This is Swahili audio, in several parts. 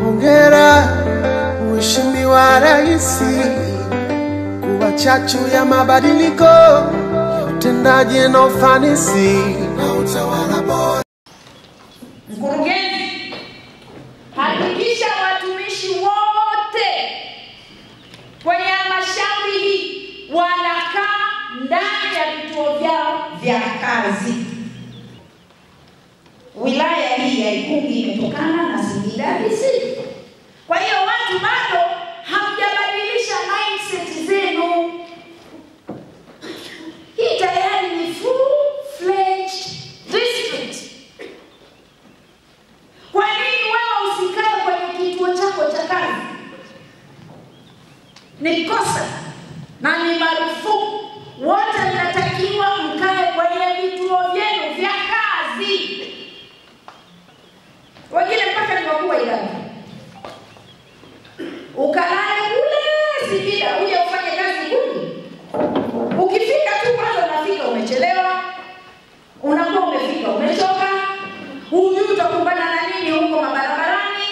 Hongera Mheshimiwa Rais kuwa chachu ya mabadiliko ya utendaji na ufanisi na utawala bora. Mkurugenzi, hakikisha watumishi wote kwenye halmashauri hii wanakaa ndani ya vituo vyao vya kazi. Wilaya hii ya Ikungi imetokana na Singida DC. Kwa hiyo watu bado hamjabadilisha mindset zenu. Hii tayari ni full fledged district. Kwa nini wewe usikae kwenye kituo chako cha kazi? Ni kosa na ni marufuku. Wote mnatakiwa mkae kwenye vituo vyenu vya kazi. Wengine mpaka ni wakuu wa idara, ukalale kule Singida uje ufanye kazi kuni. Ukifika tu kwanza, unafika umechelewa, unakuwa umefika umechoka, hujui utakumbana na nini huko mabarabarani,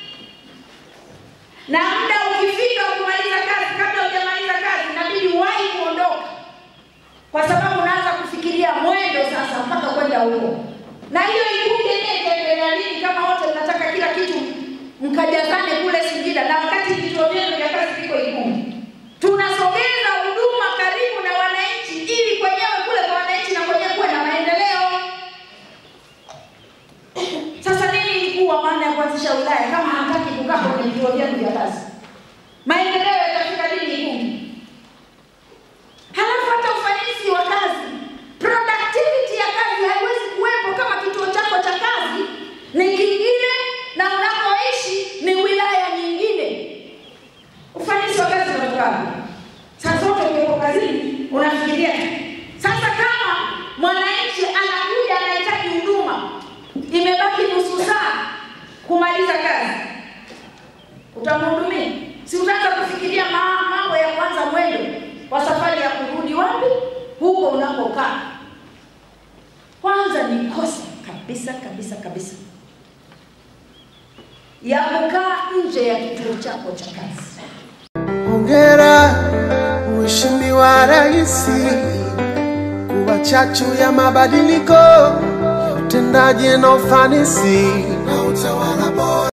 na muda ukifika kumaliza kazi, kabla hujamaliza kazi, inabidi wahi kuondoka, kwa sababu unaanza kufikiria mwendo sasa mpaka kwenda huko. Na hiyo Ikungi yenyewe itaendelea lini kama wote mnataka kila kitu mkajazane kule Singida, na wakati vituo vyenu vya kazi viko Ikungi? Tunasogeza huduma karibu na wananchi, ili kwenyewe kule kwa wananchi na kwenyewe kuwe na maendeleo. Sasa nini ilikuwa maana ya kuanzisha wilaya kama hamtaki kukaa kwenye vituo vyenu vya kazi? Maendeleo yatafika lini Ikungi? Halafu hata ufanisi wa kazi, productivity ya kazi haiwezi kuwepo kama kituo chako cha kazi ni kingine na unakoishi ni wilaya nyingine. Ufanisi wa kazi unatokana saa zote ukiwepo kazini unafikiria. Sasa kama mwananchi anakuja anahitaji huduma, imebaki nusu saa kumaliza kazi, utamhudumia? Si utaanza kufikiria ma- mambo ya kwanza mwendo wa safari ya kurudi wapi huko unakokaa. Kwanza ni kosa kabisa kabisa kabisa ya kukaa nje ya kituo chako cha kazi. Hongera Mheshimiwa Rais kuwa chachu ya mabadiliko ya utendaji na ufanisi na utawala bora.